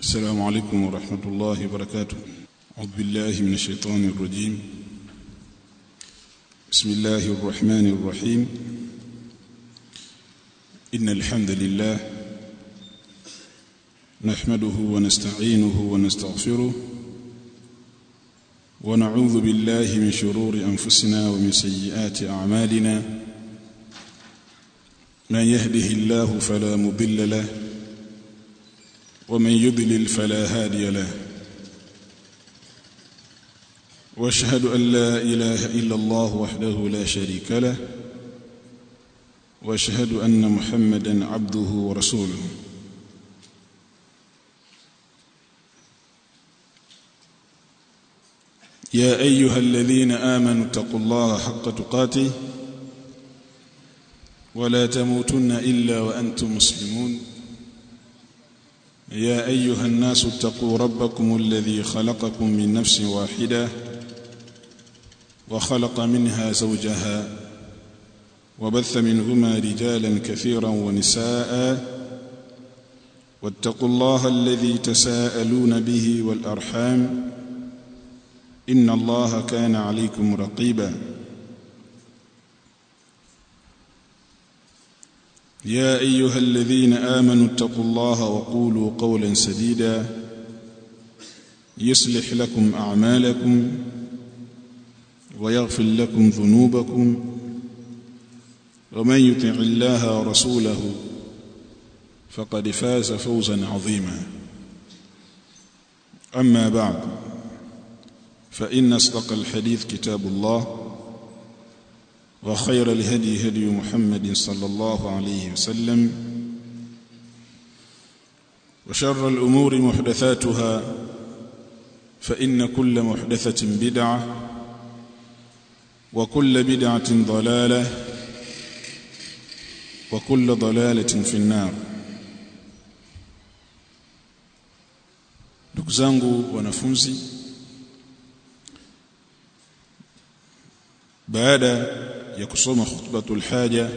السلام عليكم ورحمة الله وبركاته أعوذ بالله من الشيطان الرجيم بسم الله الرحمن الرحيم إن الحمد لله نحمده ونستعينه ونستغفره ونعوذ بالله من شرور أنفسنا ومن سيئات أعمالنا من يهده الله فلا مضل له ومن يضلل فلا هادي له واشهد ان لا اله الا الله وحده لا شريك له واشهد ان محمدا عبده ورسوله يا ايها الذين امنوا اتقوا الله حق تقاته ولا تموتن الا وانتم مسلمون يا ايها الناس اتقوا ربكم الذي خلقكم من نفس واحده وخلق منها زوجها وبث منهما رجالا كثيرا ونساء واتقوا الله الذي تساءلون به والارحام ان الله كان عليكم رقيبا يا ايها الذين امنوا اتقوا الله وقولوا قولا سديدا يصلح لكم اعمالكم ويغفر لكم ذنوبكم ومن يطع الله ورسوله فقد فاز فوزا عظيما اما بعد فان اصدق الحديث كتاب الله وخير الهدي هدي محمد صلى الله عليه وسلم وشر الأمور محدثاتها فإن كل محدثة بدعة وكل بدعة ضلالة وكل ضلالة في النار ndugu zangu wanafunzi baada ya kusoma khutbatul haja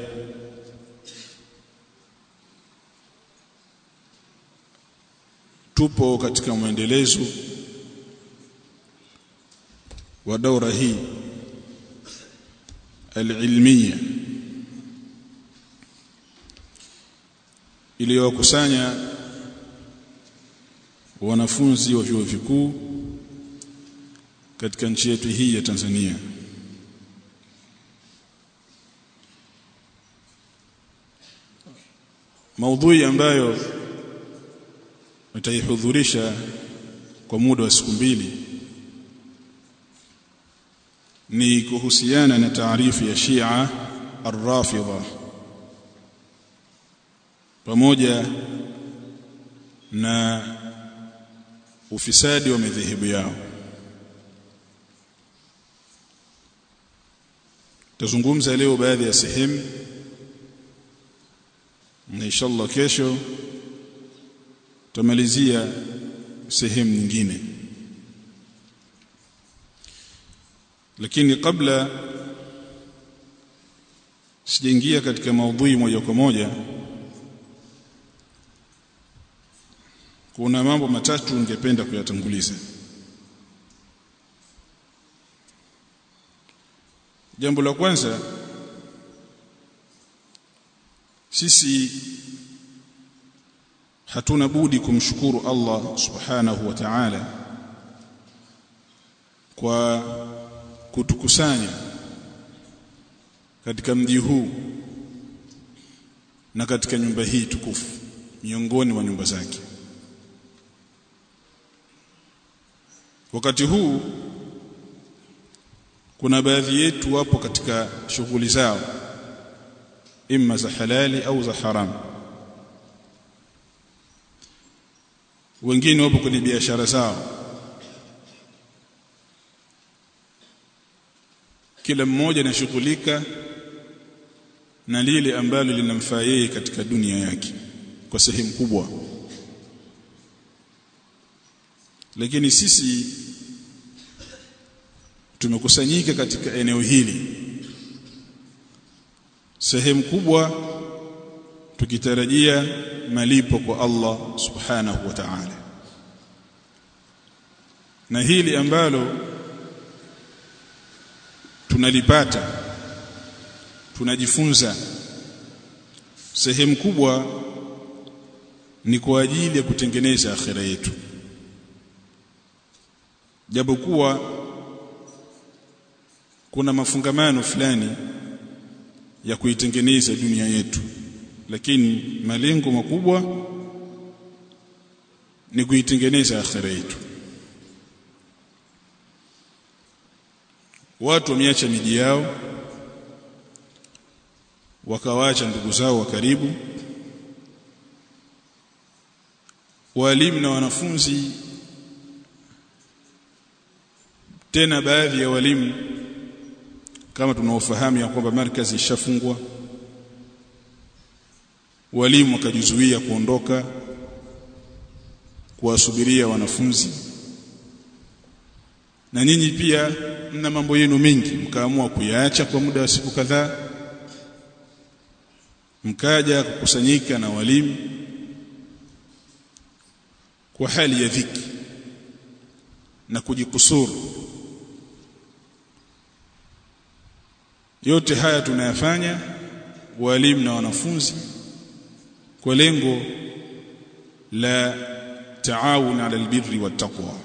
tupo katika mwendelezo wa daura hii alilmiya iliyokusanya wanafunzi wa vyuo vikuu katika nchi yetu hii ya Tanzania maudhui ambayo nitaihudhurisha kwa muda wa siku mbili ni kuhusiana na taarifu ya Shia Ar-Rafidha pamoja na ufisadi wa madhehebu yao tazungumza leo baadhi ya sehemu na inshallah kesho tamalizia sehemu nyingine lakini kabla sijaingia katika maudhui moja kwa moja kuna mambo matatu ningependa kuyatanguliza jambo la kwanza sisi hatuna budi kumshukuru Allah subhanahu wa ta'ala kwa kutukusanya katika mji huu na katika nyumba hii tukufu miongoni mwa nyumba zake wakati huu kuna baadhi yetu wapo katika shughuli zao imma za halali au za haramu wengine wapo kwenye biashara zao kila mmoja anashughulika na lile ambalo linamfaa yeye katika dunia yake kwa sehemu kubwa lakini sisi tumekusanyika katika eneo hili sehemu kubwa tukitarajia malipo kwa Allah subhanahu wa ta'ala na hili ambalo tunalipata tunajifunza sehemu kubwa ni kwa ajili ya kutengeneza akhira yetu japokuwa kuna mafungamano fulani ya kuitengeneza dunia yetu lakini malengo makubwa ni kuitengeneza akhira yetu watu wameacha miji yao wakawaacha ndugu zao wa karibu walimu na wanafunzi tena baadhi ya walimu kama tunaofahamu ya kwamba markazi ishafungwa walimu wakajizuia kuondoka kuwasubiria wanafunzi na nyinyi pia mna mambo yenu mengi mkaamua kuyaacha kwa muda wa siku kadhaa mkaja kukusanyika na walimu kwa hali ya dhiki na kujikusuru yote haya tunayafanya walimu na wanafunzi kwa lengo la taawun ala albirri wattaqwa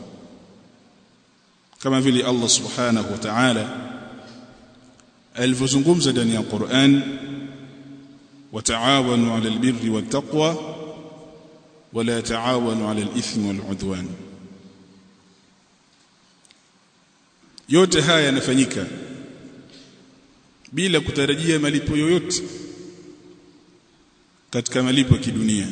kama vile Allah subhanahu wa ta'ala alivyozungumza ndani ya Qur'an وتعاونوا على البر والتقوى ولا تعاونوا على الإثم والعدوان yote haya yanafanyika bila kutarajia malipo yoyote katika malipo ya kidunia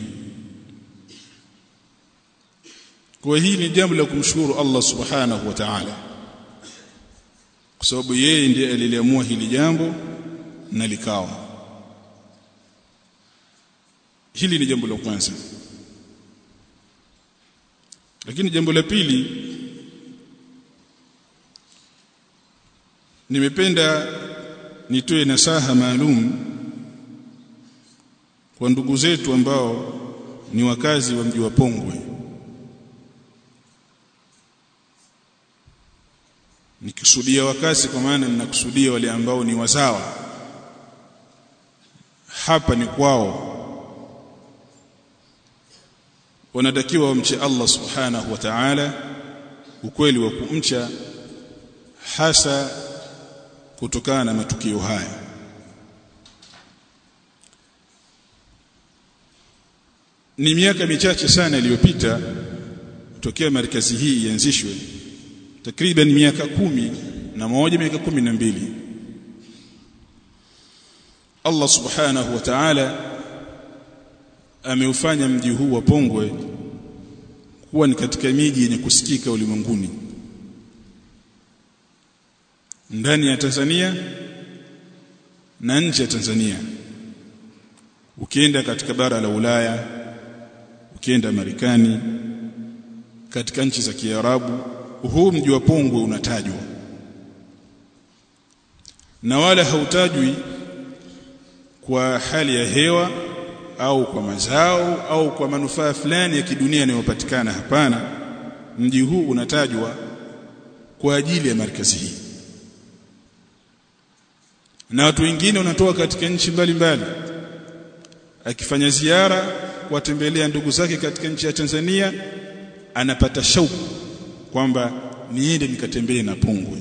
kwa hii ni jambo la kumshukuru Allah subhanahu wa ta'ala kwa sababu yeye ndiye aliliamua hili jambo na likawa hili ni jambo la kwanza lakini jambo la pili nimependa nitoe nasaha maalum kwa ndugu zetu ambao ni wakazi wa mji wa Pongwe nikikusudia wakazi kwa maana ninakusudia wale ambao ni wazawa hapa ni kwao wanatakiwa wamche Allah subhanahu wa ta'ala ukweli wa kumcha hasa kutokana na matukio haya ni miaka michache sana iliyopita tokea markazi hii ianzishwe takriban miaka kumi na moja miaka kumi na mbili Allah subhanahu wa ta'ala ameufanya mji huu wa Pongwe kuwa ni katika miji yenye kusikika ulimwenguni ndani ya Tanzania na nje ya Tanzania ukienda katika bara la Ulaya ukienda Marekani katika nchi za Kiarabu huu mji wa Pongwe unatajwa na wala hautajwi kwa hali ya hewa au kwa mazao au kwa manufaa fulani ya kidunia yanayopatikana hapana mji huu unatajwa kwa ajili ya markazi hii na watu wengine wanatoka katika nchi mbalimbali akifanya ziara kuwatembelea ndugu zake katika nchi ya Tanzania anapata shauku kwamba niende nikatembee na Pongwe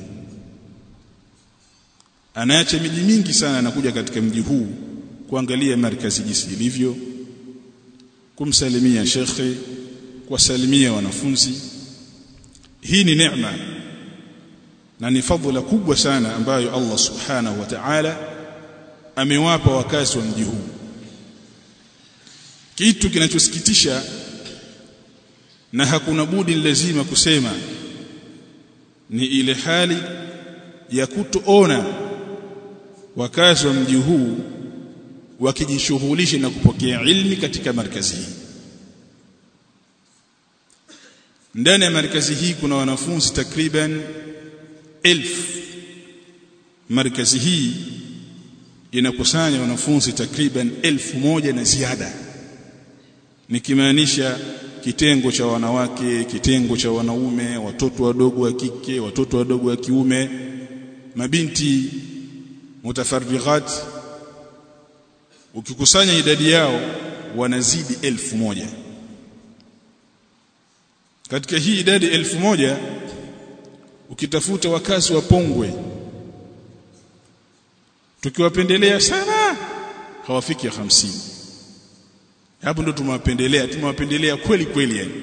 anaacha miji mingi sana anakuja katika mji huu kuangalia markazi jinsi ilivyo kumsalimia shekhe kuwasalimia wanafunzi hii ni neema na ni fadhila kubwa sana ambayo Allah subhanahu wa ta'ala amewapa wakazi wa mji huu kitu kinachosikitisha na hakuna budi lazima kusema ni ile hali ya kutoona wakazi wa mji huu wakijishughulisha na kupokea ilmi katika markazi hii ndani ya markazi hii kuna wanafunzi takriban elfu markazi hii inakusanya wanafunzi takriban elfu moja na ziada nikimaanisha kitengo cha wanawake kitengo cha wanaume watoto wadogo wa kike watoto wadogo wa kiume mabinti mutafarrighat ukikusanya idadi yao wanazidi elfu moja katika hii idadi elfu moja ukitafuta wakazi wa Pongwe tukiwapendelea sana hawafiki hamsini hapo ndo tumewapendelea tumewapendelea kweli kweli yani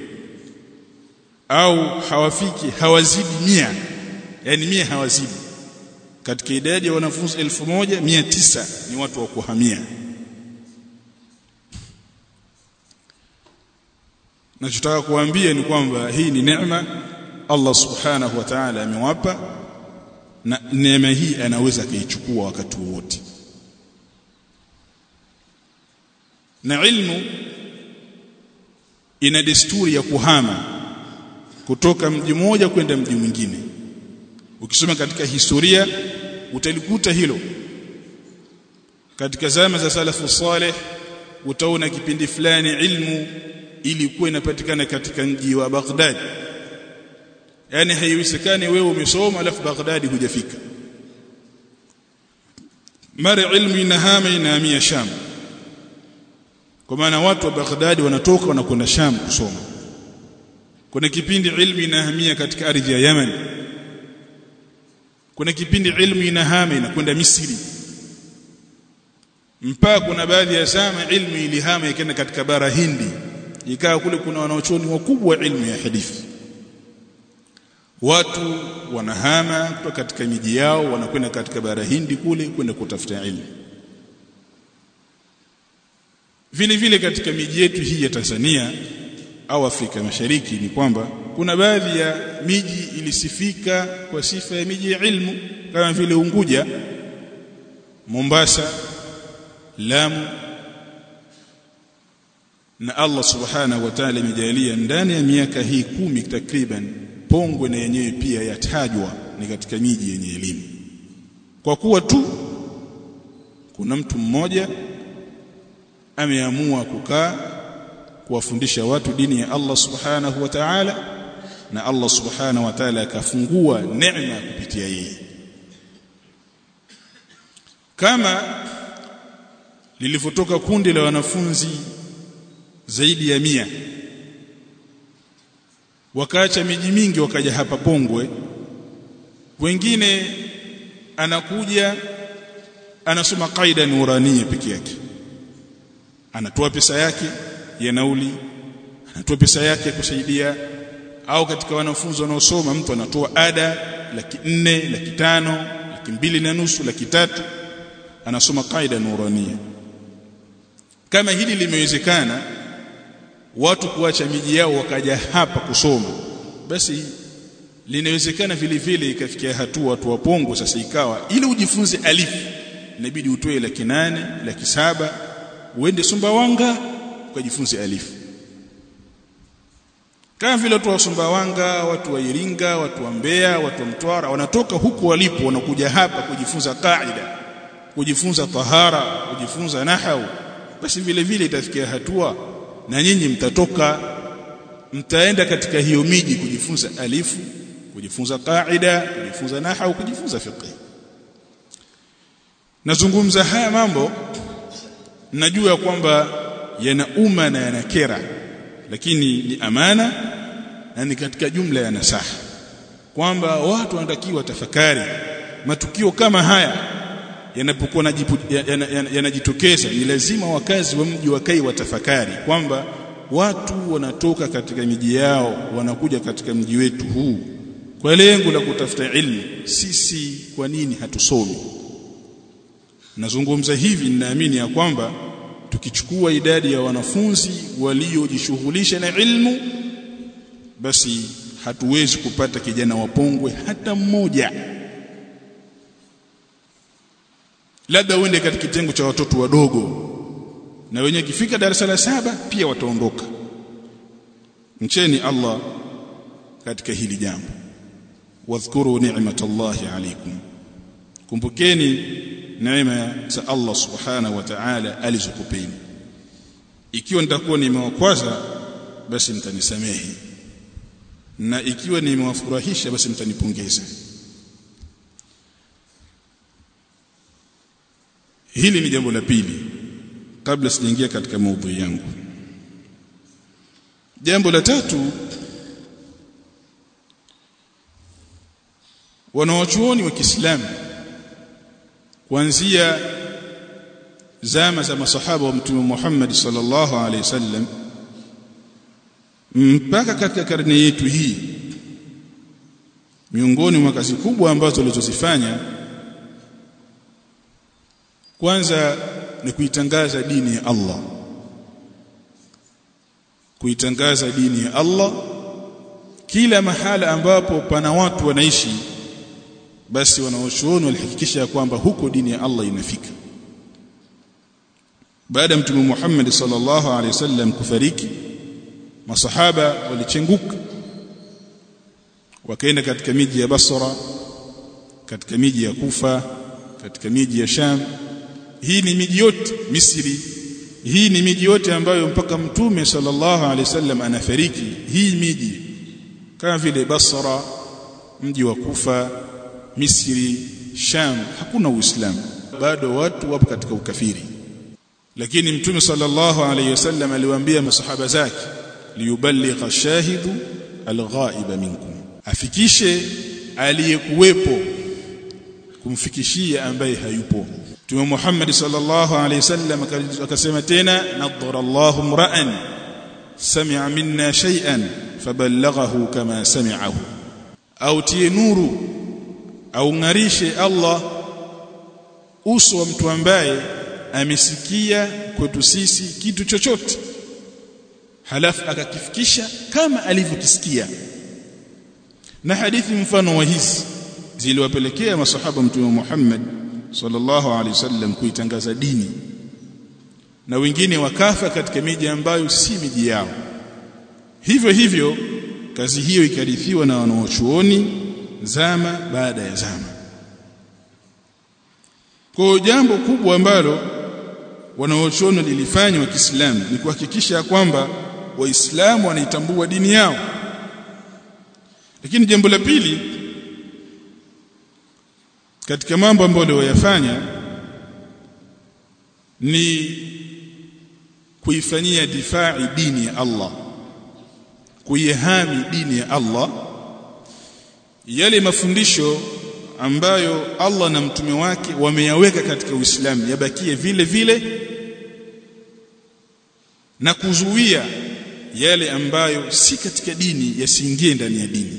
au hawafiki hawazidi mia yani mia hawazidi katika idadi ya wanafunzi elfu moja mia tisa ni watu wa kuhamia nachotaka kuambia ni kwamba hii ni neema Allah subhanahu wa ta'ala amewapa na neema hii anaweza kuichukua wakati wowote na ilmu ina desturi ya kuhama kutoka mji mmoja kwenda mji mwingine ukisoma katika historia utalikuta hilo katika zama za salafu saleh utaona kipindi fulani ilmu ilikuwa inapatikana katika mji wa Baghdad yani haiwezekani wewe umesoma alafu Baghdad hujafika mara ilmu inahama inahamia Sham kwa maana watu wa Baghdad wanatoka wanakwenda Sham kusoma kuna kipindi ilmu inahamia katika ardhi ya Yemen kuna kipindi ilmu inahama inakwenda Misri mpaka kuna baadhi ya zama ilmu ilihama ikaenda katika bara Hindi ikawa kule kuna wanaochuoni wakubwa wa ilmu ya hadithi watu wanahama kutoka katika miji yao wanakwenda katika bara Hindi kule kwenda kutafuta ilmu vile vile katika miji yetu hii ya Tanzania au Afrika Mashariki ni kwamba kuna baadhi ya miji ilisifika kwa sifa ya miji ya ilmu kama vile Unguja Mombasa Lamu na Allah subhanahu wa ta'ala imejalia ndani ya miaka hii kumi takriban Pongwe na yenyewe pia yatajwa ni katika miji yenye elimu kwa kuwa tu kuna mtu mmoja ameamua kukaa kuwafundisha watu dini ya Allah subhanahu wa ta'ala na Allah subhanahu wa ta'ala akafungua neema kupitia yeye kama lilivyotoka kundi la wanafunzi zaidi ya mia wakaacha miji mingi wakaja hapa Pongwe wengine anakuja anasoma kaida nurania peke yake anatoa pesa yake ya nauli anatoa pesa yake kusaidia au katika wanafunzi wanaosoma mtu anatoa ada laki nne laki tano laki mbili na nusu laki tatu anasoma kaida nurania kama hili limewezekana watu kuacha miji yao wakaja hapa kusoma basi linawezekana vile vile ikafikia hatua watu wa Pongo sasa ikawa ili ujifunze alifu inabidi utoe laki nane laki saba uende Sumbawanga ukajifunze alifu kama vile watu wa Sumbawanga watu wa Iringa watu wa Mbeya watu wa Mtwara wanatoka huku walipo wanakuja hapa kujifunza kaida kujifunza tahara kujifunza nahau basi vile vile itafikia hatua na nyinyi mtatoka mtaenda katika hiyo miji kujifunza alifu kujifunza kaida kujifunza nahau kujifunza fiqh nazungumza haya mambo najua kwamba yana umma na yana kera lakini ni amana na ni katika jumla ya nasaha kwamba watu wanatakiwa tafakari matukio kama haya yanapokuwa yanajitokeza ni lazima wakazi wa mji wakai watafakari kwamba watu wanatoka katika miji yao wanakuja katika mji wetu huu kwa lengo la kutafuta ilmu sisi kwa nini hatusomi nazungumza hivi ninaamini ya kwamba tukichukua idadi ya wanafunzi waliojishughulisha na ilmu basi hatuwezi kupata kijana wapongwe hata mmoja labda uende katika kitengo cha watoto wadogo na wenye kifika darasa la saba pia wataondoka mcheni Allah katika hili jambo wadhkuru ni'matallahi alaykum kumbukeni neema za Allah subhanahu wa ta'ala alizokupeni ikiwa nitakuwa nimewakwaza basi mtanisamehe na ikiwa nimewafurahisha basi mtanipongeza hili ni jambo la pili kabla sijaingia katika maudhui yangu jambo la tatu wanawachuoni wa Kiislamu kuanzia zama za masahaba wa mtume Muhammad sallallahu alaihi wasallam mpaka katika karne yetu hii miongoni mwa kazi kubwa ambazo walizozifanya kwanza ni kuitangaza dini ya Allah kuitangaza dini ya Allah kila mahala ambapo pana watu wanaishi basi wanaochuoni walihakikisha ya kwamba huko dini ya Allah inafika baada ya mtume Muhammad sallallahu alaihi wasallam kufariki masahaba walichenguka wakaenda katika miji ya Basra katika miji ya Kufa katika miji ya Sham hii ni miji yote Misri hii ni miji yote ambayo mpaka mtume sallallahu alaihi wasallam anafariki hii miji kama vile Basra mji wa Kufa Misri Sham hakuna Uislamu bado watu wapo katika ukafiri lakini mtume sallallahu alaihi wasallam aliwaambia masahaba zake liyuballigha shahidu alghaiba minkum afikishe aliyekuwepo kumfikishia ambaye hayupo Mtume Muhammad sallallahu alaihi wasallam akasema tena nadhara Allahu mra'an sami'a minna shay'an faballaghahu kama sami'ahu au tie nuru au ngarishe Allah uso wa mtu ambaye amesikia kwetu sisi kitu chochote halafu akakifikisha kama alivyokisikia na hadithi mfano wa hizi ziliwapelekea masahaba mtume Muhammad sallallahu alaihi wasallam kuitangaza dini na wengine wakafa katika miji ambayo si miji yao hivyo hivyo kazi hiyo ikarithiwa na wanaochuoni zama baada ya zama kwa jambo kubwa ambalo wanaochuoni lilifanya wa Kiislamu ni kuhakikisha kwamba waislamu wanaitambua dini yao lakini jambo la pili katika mambo ambayo waliyofanya ni kuifanyia difai dini ya Allah kuihami dini ya Allah yale mafundisho ambayo Allah na mtume wake wameyaweka katika Uislamu yabakie vile vile na kuzuia yale ambayo si katika dini yasiingie ndani ya dini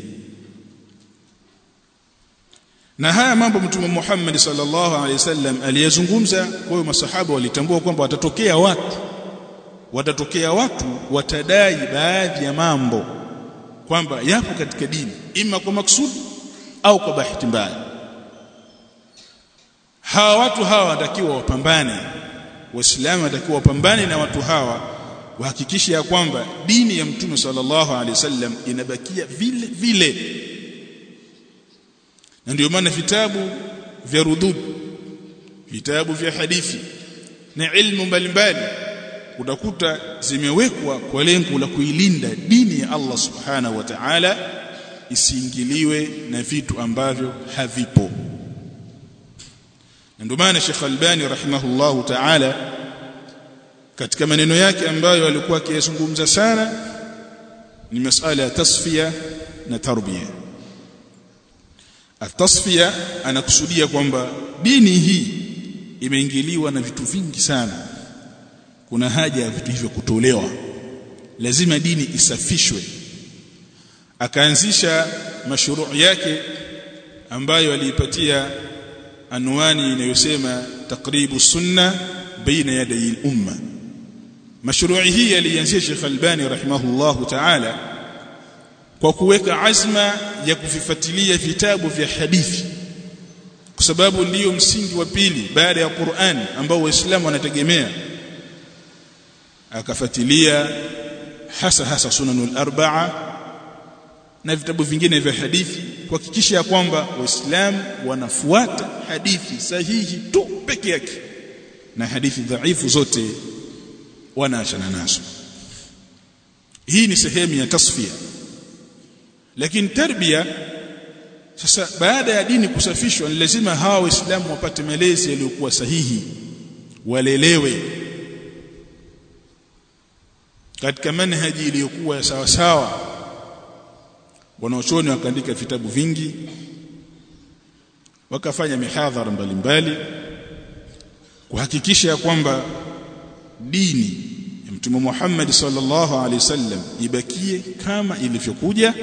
na haya mambo mtume Muhammad sallallahu alaihi wasallam aliyezungumza kwa hiyo masahaba walitambua kwamba watatokea watu watatokea watu watadai baadhi ya mambo kwamba yapo katika dini ima kwa maksudi au kwa bahati mbaya hawa watu hawa watakiwa wapambane waislamu watakiwa wapambane na watu hawa wahakikishe ya kwamba dini ya mtume sallallahu alaihi wasallam inabakia vile vile na ndio maana vitabu vya rudud vitabu vya hadithi na ilmu mbalimbali utakuta zimewekwa kwa lengo la kuilinda dini ya Allah subhanahu wa ta'ala isiingiliwe na vitu ambavyo havipo na ndio maana Sheikh Albani rahimahullahu ta'ala katika maneno yake ambayo alikuwa akiyazungumza sana ni masala ya tasfia na tarbia atasfia anakusudia kwamba dini hii imeingiliwa na vitu vingi sana kuna haja ya vitu hivyo kutolewa lazima dini isafishwe akaanzisha mashruu yake ambayo aliipatia anwani inayosema takribu sunna baina yaday al-umma mashruu hii alianzisha Sheikh Albani rahimahullahu ta'ala kwa kuweka azma ya kuvifuatilia vitabu vya hadithi kwa sababu ndiyo msingi wa pili baada ya Qur'an ambao waislamu wanategemea akafuatilia hasa hasa sunanul arba'a na vitabu vingine vya hadithi kuhakikisha ya kwamba waislamu wanafuata hadithi sahihi tu peke yake na hadithi dhaifu zote wanaachana nazo hii ni sehemu ya tasfia lakini tarbia sasa baada ya dini kusafishwa ni lazima hawa waislamu wapate malezi yaliyokuwa sahihi walelewe katika manhaji iliyokuwa ya sawa sawa wanaochoni wakaandika vitabu vingi wakafanya mihadhara mbalimbali kuhakikisha ya kwamba dini ya Mtume Muhammad sallallahu alaihi wasallam ibakie kama ilivyokuja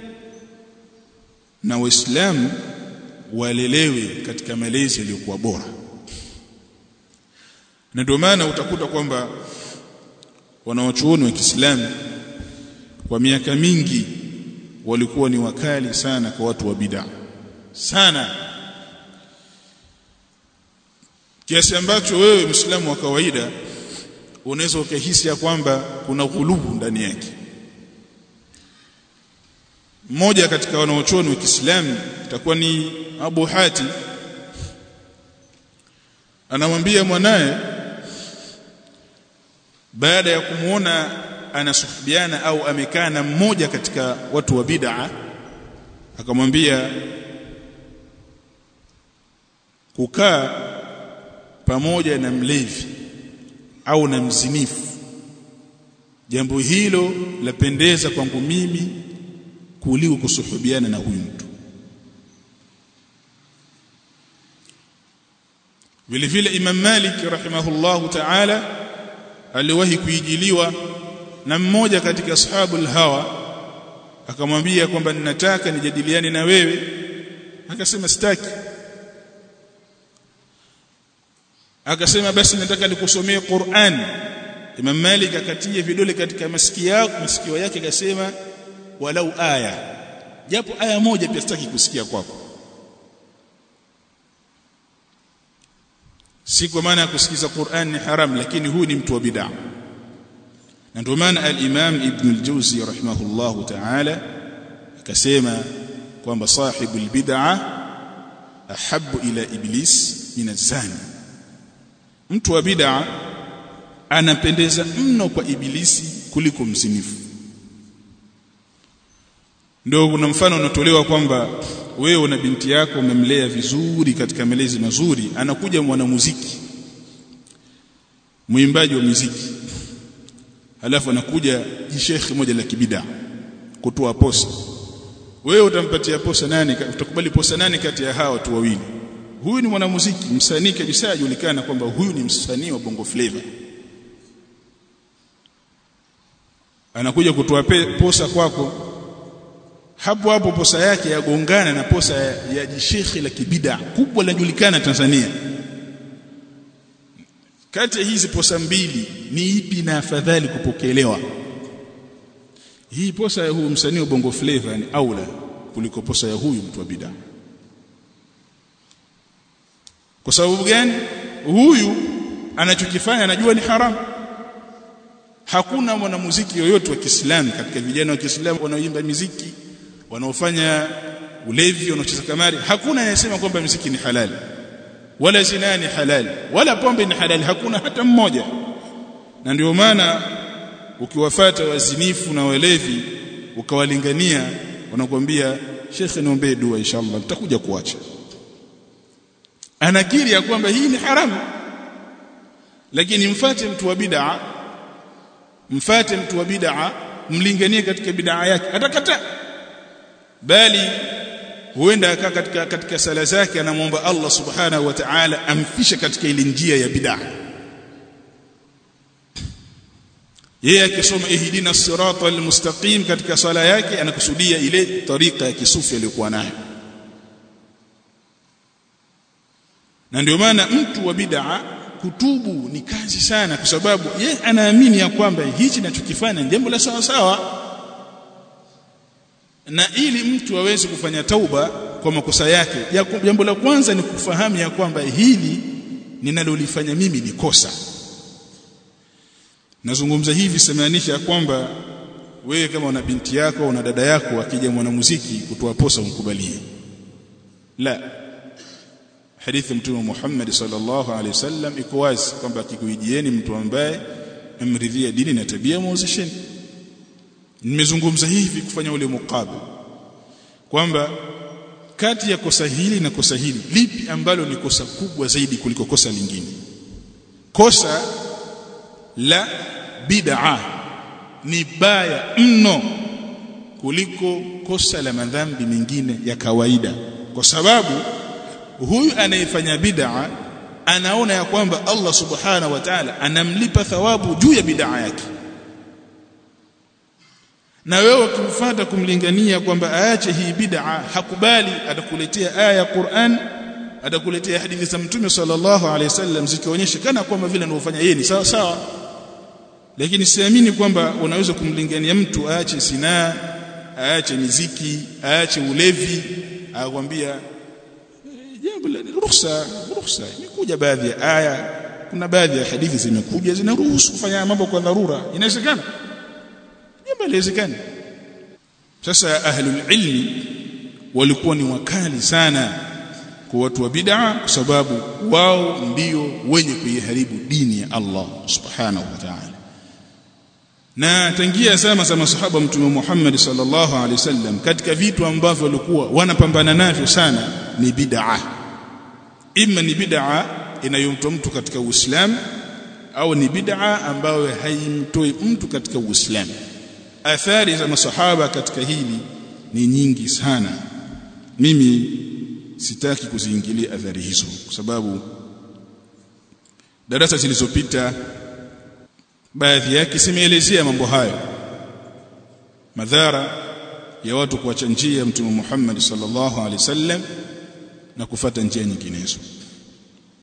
na waislamu walelewe katika malezi yaliyokuwa bora na ndio maana utakuta kwamba wanawachuoni wa Kiislamu kwa miaka mingi walikuwa ni wakali sana kwa watu wa bid'a sana kiasi ambacho wewe Muislamu wa kawaida unaweza ukahisi ya kwamba kuna ghulubu ndani yake mmoja katika wanaochuoni wa Kiislamu itakuwa ni Abu Hati anamwambia mwanaye baada ya kumuona anasuhubiana au amekaa na mmoja katika watu wa bid'a akamwambia kukaa pamoja na mlevi au na mzinifu jambo hilo lapendeza kwangu mimi kuliko kusuhubiana na huyu mtu vile vile Imam Malik rahimahullahu ta'ala aliwahi kuijiliwa na mmoja katika ashabul hawa akamwambia kwamba ninataka nijadiliane na wewe akasema sitaki akasema basi nataka nikusomee Qur'an Imam Malik akatia vidole katika masikio yake masikio yake akasema walau aya japo aya moja pia sitaki kusikia kwako si kwa maana ya kusikiza Qur'an ni haram lakini huyu ni mtu wa bid'a na ndio maana al-Imam Ibn al-Jawzi rahimahullahu ta'ala akasema kwamba sahibu al-bid'a ahabbu ila iblis min az-zani mtu wa bid'a anapendeza mno kwa ibilisi kuliko mzinifu ndio kuna mfano unatolewa kwamba wewe na binti yako umemlea vizuri katika malezi mazuri anakuja mwanamuziki mwimbaji wa muziki halafu anakuja jishekhi moja la kibida kutoa posa wewe utampatia posa nani utakubali posa nani kati ya hawa watu wawili huyu ni mwanamuziki msanii kabisa ajulikana kwamba huyu ni msanii wa bongo flavor anakuja kutoa posa kwako hapo hapo posa yake yagongana na posa ya, ya jishekhi la kibida kubwa linajulikana Tanzania kati ya hizi posa mbili ni ipi na afadhali kupokelewa hii posa ya huyu msanii wa bongo flavor ni aula kuliko posa ya huyu mtu wa bid'a kwa sababu gani huyu anachokifanya anajua ni haramu hakuna mwanamuziki yoyote wa Kiislamu katika vijana wa Kiislamu wanaoimba miziki wanaofanya ulevi wanaocheza kamari hakuna anayesema kwamba muziki ni halali wala zina ni halali wala pombe ni halali hakuna hata mmoja na ndio maana ukiwafata wazinifu na walevi ukawalingania wanakuambia shekhe niombe dua inshallah nitakuja kuacha anakiri ya kwamba hii ni haramu lakini mfate mtu wa bid'a mfate mtu wa bid'a mlinganie katika bid'a yake atakataa bali huenda akaa katika katika sala zake anamwomba Allah subhanahu wa ta'ala amfishe katika ile njia ya bid'a yeye akisoma ihdina sirata almustaqim katika sala yake anakusudia ile tariqa ya kisufi aliyokuwa nayo na ndio maana mtu wa bid'a kutubu ni kazi sana kwa sababu ye anaamini ya kwamba hichi ninachokifanya ni jambo la sawa sawa na ili mtu aweze kufanya tauba kwa makosa yake jambo la kwanza ni kufahamu ya kwamba hili ninalolifanya mimi ni kosa nazungumza hivi semaanisha ya kwamba wewe kama una binti yako una dada yako akija mwanamuziki kutoa posa umkubalie la hadithi mtume Muhammad sallallahu alaihi wasallam iko wazi kwamba akikuijieni mtu ambaye amridhia dini na tabia muozesheni nimezungumza hivi kufanya ule mukabil kwamba kati ya kosa hili na kosa hili lipi ambalo ni kosa kubwa zaidi kuliko kosa lingine kosa la bid'a ni baya mno kuliko kosa la madhambi mengine ya kawaida kwa sababu huyu anayefanya bid'a anaona ya kwamba Allah subhanahu wa ta'ala anamlipa thawabu juu ya bid'a yake na wewe ukimfuata kumlingania kwamba aache hii bid'a hakubali atakuletea aya ya Qur'an atakuletea hadithi za Mtume sallallahu alaihi wasallam zikionyesha kana kwamba vile anavyofanya yeye ni sawa sawa lakini siamini kwamba unaweza kumlingania mtu aache sinaa aache miziki aache ulevi akwambia jambo la ruhusa ruhusa imekuja baadhi ya aya kuna baadhi ya hadithi zimekuja zinaruhusu kufanya mambo kwa dharura inawezekana jambo haliwezekani sasa ahlul ilmi walikuwa ni wakali sana kwa watu wa bid'a kwa sababu wao ndio wenye kuiharibu dini ya Allah subhanahu wa ta'ala na tangia zama za masahaba mtume Muhammad sallallahu alaihi wasallam katika vitu ambavyo walikuwa wanapambana navyo sana ni bid'a imma ni bid'a inayomtoa mtu katika Uislamu au ni bid'a ambayo haimtoi mtu katika Uislamu athari za masahaba katika hili ni nyingi sana mimi sitaki kuziingilia athari hizo kwa sababu darasa zilizopita baadhi yake simeelezea mambo hayo madhara ya watu kuacha njia ya mtume Muhammad sallallahu alaihi wasallam na kufata njia nyinginezo